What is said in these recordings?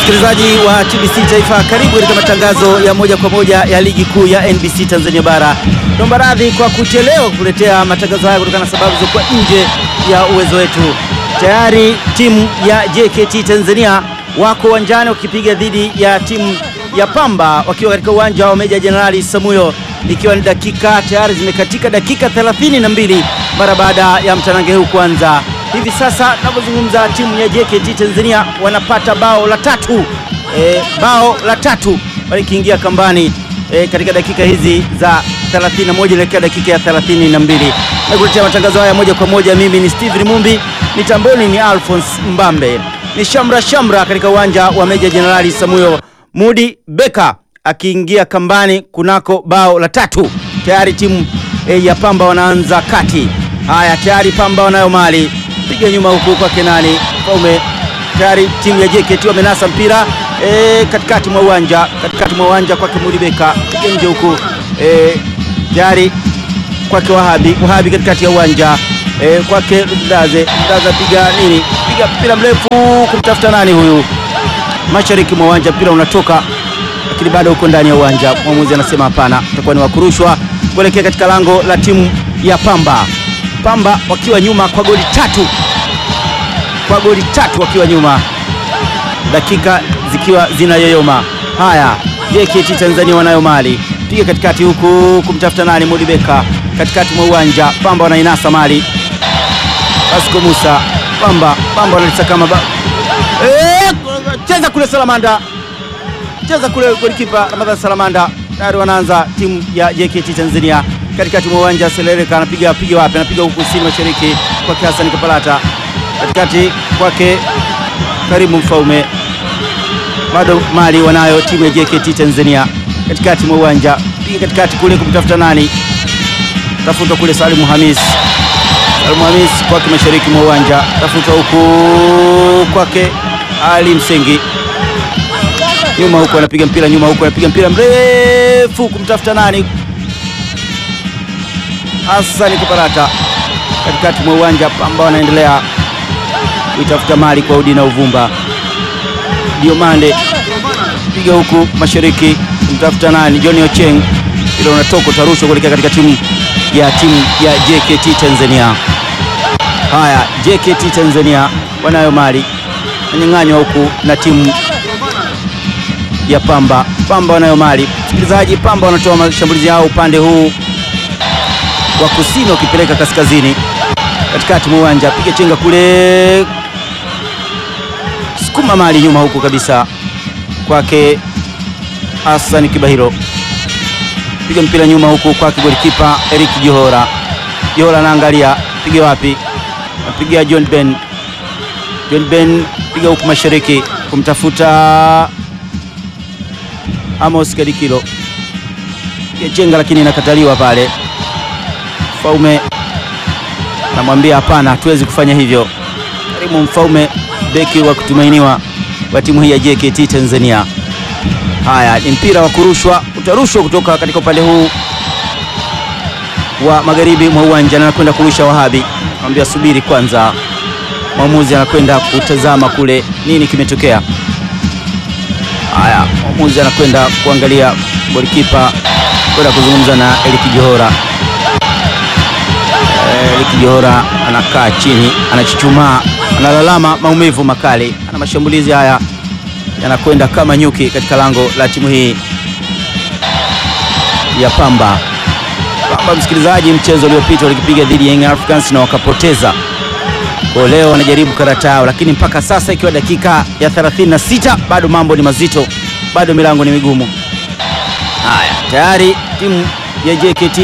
Msikilizaji wa TBC Taifa, karibu katika matangazo ya moja kwa moja ya ligi kuu ya NBC Tanzania Bara. Naomba radhi kwa kuchelewa kuletea matangazo haya kutokana na sababu zilizokuwa nje ya uwezo wetu. Tayari timu ya JKT Tanzania wako uwanjani wakipiga dhidi ya timu ya Pamba wakiwa katika uwanja wa Meja Jenerali Samuyo, ikiwa ni dakika tayari zimekatika dakika 32 mara baada ya mtanange huu kuanza. Hivi sasa tunavyozungumza timu ya JKT Tanzania wanapata bao la tatu e, bao la tatu walikiingia kambani e, katika dakika hizi za 31 elekea dakika ya 32. Na kuletea matangazo haya moja kwa moja, mimi ni Steve Rimumbi, mitamboni ni Alphonse Mbambe, ni shamra shamra katika uwanja wa Meja Jenerali Samuyo, Mudi Beka akiingia kambani kunako bao la tatu. Tayari timu e, ya Pamba wanaanza kati. Haya, tayari Pamba wanayo mali piga nyuma huku kwa Kenani Paume. Tayari timu ya JKT wamenasa mpira e, katikati mwa uwanja katikati mwa uwanja kwake Mudibeka, piga nje huku e, tayari kwake Wahabi Wahabi katikati ya uwanja e, kwake Mdaze Mdaze piga nini, piga mpira mrefu kumtafuta nani huyu, mashariki mwa uwanja, mpira unatoka lakini bado uko ndani ya uwanja. Mwamuzi anasema hapana, utakuwa ni wakurushwa kuelekea katika lango la timu ya Pamba. Pamba wakiwa nyuma kwa goli tatu, kwa goli tatu wakiwa nyuma, dakika zikiwa zinayoyoma. Haya, JKT Tanzania wanayo mali, piga katikati huku kumtafuta nani, Mudibeka katikati mwa uwanja. Pamba wanainasa mali, Pasco Musa. Pamba Pamba wanalisakama ba... e, cheza kule Salamanda, cheza kule golikipa Ramadhan Salamanda. Tayari wanaanza timu ya JKT Tanzania katikati mwa uwanja Seleleka anapiga piga wapi? Anapiga huku kusini mashariki kwake Hassan Kapalata, katikati kwake Karimu Mfaume. Bado mali wanayo timu ya JKT Tanzania katikati mwa uwanja, piga katikati kule kumtafuta nani, tafuta kule Salimu Hamis, Salimu Hamis kwake mashariki mwa uwanja, tafuta huku kwake Ali Msengi nyuma huku anapiga mpira nyuma huku anapiga mpira mrefu kumtafuta nani Hassan Kapalata katikati mwa uwanja. Pamba wanaendelea kuitafuta mali kwa udi na uvumba. Diomande piga huku mashariki kumtafuta nani, John Ocheng, ila unatoka utarushwa kuelekea katika timu ya timu ya JKT Tanzania. Haya, JKT Tanzania wanayo mali, nanyang'anywa huku na timu ya Pamba. Pamba wanayo mali, msikilizaji. Pamba wanatoa mashambulizi yao upande huu wa kusini wakipeleka kaskazini, katikati mwa uwanja, piga chenga kule, sukuma mali nyuma huku kabisa kwake Hassan Kibahiro, piga mpira nyuma huku kwake golikipa Eric Johora. Johora anaangalia piga wapi, napiga John Ben. John Ben piga huku mashariki kumtafuta Amos Kadikilo, piga chenga lakini inakataliwa pale Mfaume anamwambia hapana, hatuwezi kufanya hivyo. Karimu Mfaume, beki wa kutumainiwa wa timu hii ya JKT Tanzania. Haya, ni mpira wa kurushwa, utarushwa kutoka katika upande huu wa magharibi mwa uwanja na anakwenda kurusha Wahabi, anamwambia subiri kwanza. Mwamuzi anakwenda kutazama kule nini kimetokea. Haya, mwamuzi anakwenda kuangalia golikipa, kwenda kuzungumza na Eliki Johora. Eliki Johora anakaa chini, anachuchumaa, analalama maumivu makali, ana mashambulizi haya yanakwenda kama nyuki katika lango la timu hii ya Pamba. Pamba, msikilizaji, mchezo uliopita walikipiga dhidi ya Young Africans na wakapoteza. Kwa leo wanajaribu karata yao, lakini mpaka sasa ikiwa dakika ya 36 bado mambo ni mazito, bado milango ni migumu. Haya, tayari timu ya JKT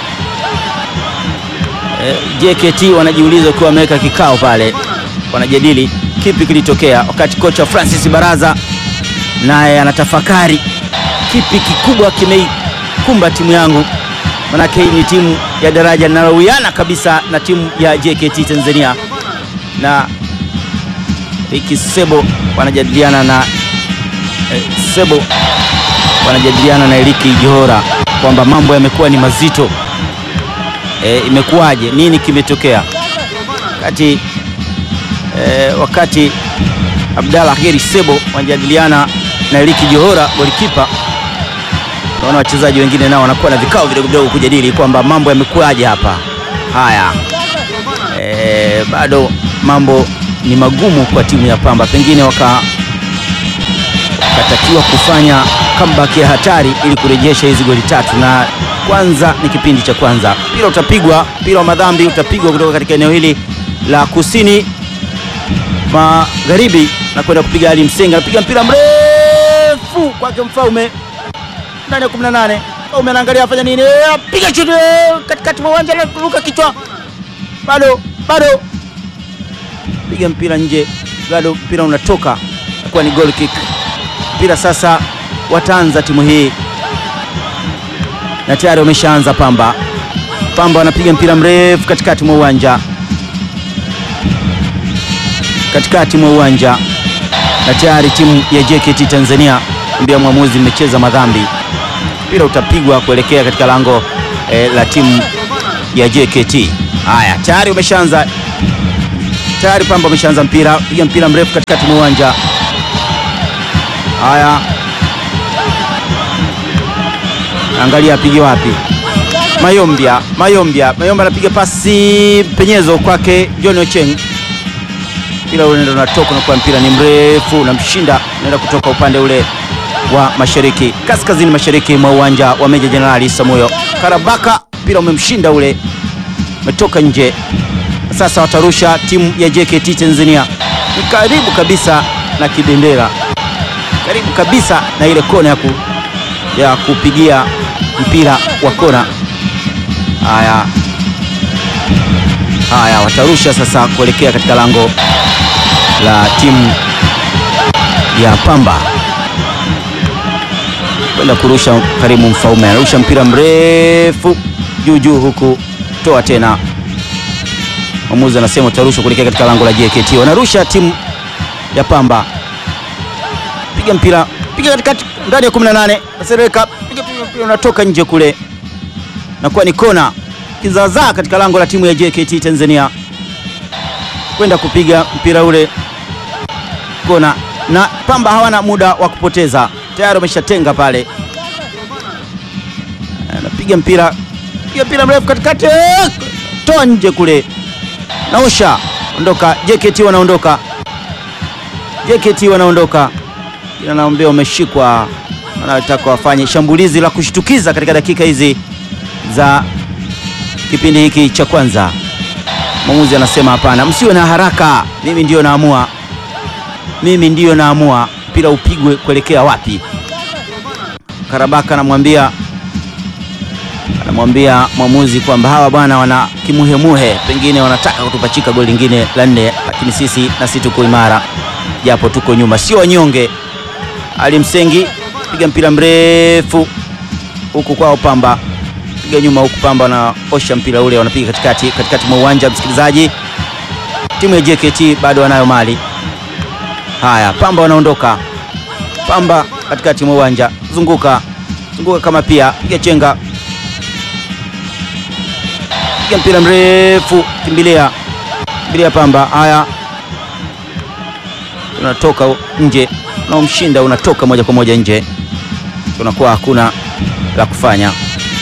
JKT wanajiuliza ukiwa wameweka kikao pale, wanajadili kipi kilitokea, wakati kocha Francis Baraza naye anatafakari kipi kikubwa kimeikumba timu yangu, manake hii ni timu ya daraja linalowiana kabisa na timu ya JKT Tanzania, na Riki Sebo wanajadiliana na eh, Sebo wanajadiliana na Eliki Johora kwamba mambo yamekuwa ni mazito. E, imekuwaje? Nini kimetokea? Wakati e, wakati Abdalla Heri Sebo wanajadiliana na Eliki Johora golikipa. Naona wachezaji wengine nao wanakuwa na vikao vidogo vidogo kujadili kwamba mambo yamekuwaje hapa. Haya, e, bado mambo ni magumu kwa timu ya Pamba, pengine waka wakatakiwa kufanya comeback ya hatari ili kurejesha hizi goli tatu, na kwanza ni kipindi cha kwanza. Mpira utapigwa, mpira wa madhambi utapigwa kutoka katika eneo hili la kusini magharibi na kwenda kupiga Ali Msenga, anapiga mpira mrefu kwake Mfaume ndani ya 18. Mfaume anaangalia afanya nini, piga shuti katikati mwa uwanja, anaruka kichwa, bado bado, piga mpira nje, bado mpira unatoka, nakuwa ni goal kick. Mpira sasa wataanza timu hii na tayari wameshaanza. Pamba Pamba wanapiga mpira mrefu katikati mwa uwanja katikati mwa uwanja na tayari timu ya JKT Tanzania mbia mwamuzi, mmecheza madhambi. Mpira utapigwa kuelekea katika lango eh, la timu ya JKT. Haya, tayari umeshaanza, tayari Pamba umeshaanza mpira, piga mpira mrefu katikati mwa uwanja. Haya, angalia apige wapi? Mayombia, Mayombia, Mayombia anapiga pasi penyezo kwake John Ocheng mpira ule ndio unatoka na kwa mpira ni mrefu unamshinda, unaenda kutoka upande ule wa mashariki kaskazini mashariki mwa uwanja wa Meja Jenerali Samuyo Karabaka. Mpira umemshinda ule, umetoka nje. Sasa watarusha timu ya JKT Tanzania, ni karibu kabisa na kibendera, karibu kabisa na ile kona ya, ku, ya kupigia mpira wa kona. Haya, haya watarusha sasa kuelekea katika lango la timu ya Pamba kwenda kurusha. Karimu Mfaume anarusha mpira mrefu juu juu, huku toa tena. Mwamuzi anasema utarushwa kuelekea katika lango la JKT. Wanarusha timu ya Pamba, piga mpira, piga katikati, ndani ya 18, Sereka piga mpira, unatoka nje kule, nakuwa ni kona kizaazaa katika lango la timu ya JKT Tanzania kwenda kupiga mpira ule kona, na Pamba hawana muda wa kupoteza, tayari wameshatenga pale. Anapiga mpira, piga mpira mrefu katikati, toa nje kule, naosha ondoka. JKT wanaondoka, JKT wanaondoka, ila naombea wameshikwa, wanataka wafanye shambulizi la kushtukiza katika dakika hizi za kipindi hiki cha kwanza. Mwamuzi anasema hapana, msiwe na haraka, mimi ndiyo naamua, mimi ndiyo naamua mpira upigwe kuelekea wapi. Karabaka anamwambia anamwambia mwamuzi kwamba hawa bwana wana kimuhemuhe, pengine wanataka kutupachika goli lingine la nne, lakini sisi nasi tuko imara, japo tuko nyuma, sio wanyonge. Ali Msengi piga mpira mrefu huku kwao Pamba piga nyuma huku Pamba wanaosha mpira ule, wanapiga katikati katikati mwa uwanja. Msikilizaji, timu ya JKT bado wanayo mali. Haya, Pamba wanaondoka. Pamba katikati mwa uwanja, zunguka zunguka, kama pia piga chenga, piga mpira mrefu, kimbilia kimbilia Pamba. Haya, unatoka nje, unaomshinda unatoka moja kwa moja nje, unakuwa hakuna la kufanya.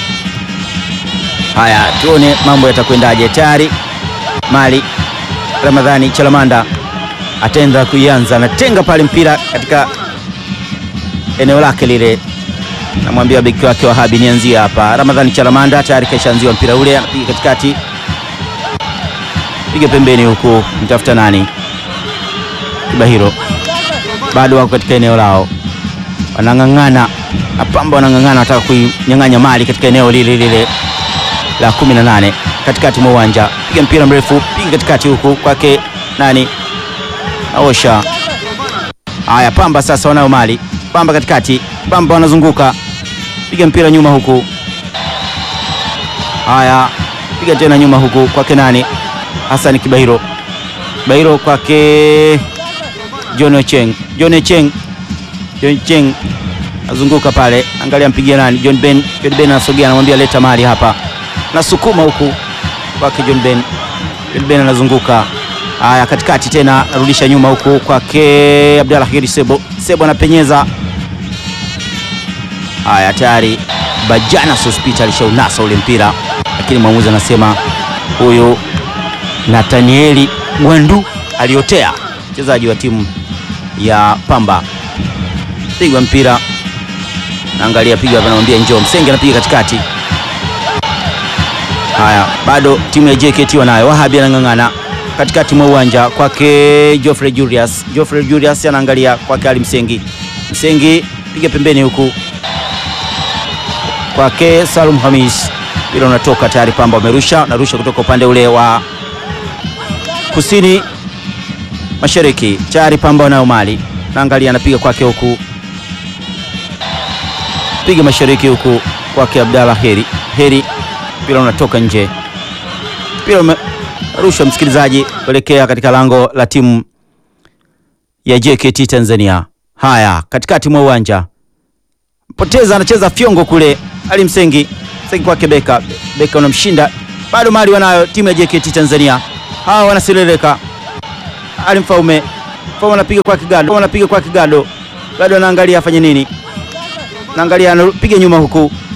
Haya, tuone mambo yatakwendaje. Tayari Mali Ramadhani Chalamanda ataenda kuianza, anatenga pale mpira katika eneo lake lile, namwambia beki wake wa Habi, nianzie hapa. Ramadhani Chalamanda tayari kaishaanziwa mpira ule, anapiga katikati, piga pembeni, huku mtafuta nani, Kibahiro bado wako katika eneo lao, wanang'ang'ana na Pamba wanang'ang'ana, wanataka kuinyang'anya Mali katika eneo lile lile la 18 katikati mwa uwanja, piga mpira mrefu, piga katikati huku kwake nani, naosha. Haya, Pamba sasa wanayo Mali. Pamba katikati, Pamba wanazunguka, piga mpira nyuma huku. Haya, piga tena nyuma huku kwake nani, Hassan Kibahiro, Kibahiro kwake John Ocheng, John Ocheng, John Ocheng nazunguka pale, angalia mpigia nani, John Ben. John Ben anasogea, anamwambia leta Mali hapa nasukuma huku kwake John Ben. John Ben anazunguka Haya, katikati tena narudisha nyuma huku kwake Abdallah Heri Sebo. Sebo anapenyeza. Haya, tayari Bajana Sospita alishaunasa ule mpira, lakini mwamuzi anasema huyu Nathanieli Gwandu aliotea, mchezaji wa timu ya Pamba. Pigwa mpira, naangalia piga hapa, namwambia njoo. Msenge anapiga katikati. Haya, bado timu ya JKT wanayo. Wahabi anang'ang'ana katikati mwa uwanja kwake Geoffrey Julius. Geoffrey Julius anaangalia kwake Ali Msengi. Msengi piga pembeni huku kwake Salum Hamis, mpira unatoka tayari. Pamba wamerusha, narusha kutoka upande ule wa kusini mashariki, tayari Pamba wanayo mali. Naangalia anapiga kwake huku, piga mashariki huku kwake Abdallah Heri. Heri, mpira unatoka nje, mpira umerushwa msikilizaji, kuelekea katika lango la timu ya JKT Tanzania. Haya, katikati mwa uwanja poteza, anacheza fyongo kule ali Msengi, Msengi kwake Beka, Beka unamshinda bado, mali wanayo timu ya JKT Tanzania. Hawa wanaseleleka. Ali Mfaume, Mfaume anapiga kwake Gado, anapiga kwake Gado, Gado anaangalia afanye nini, naangalia anapiga nyuma huku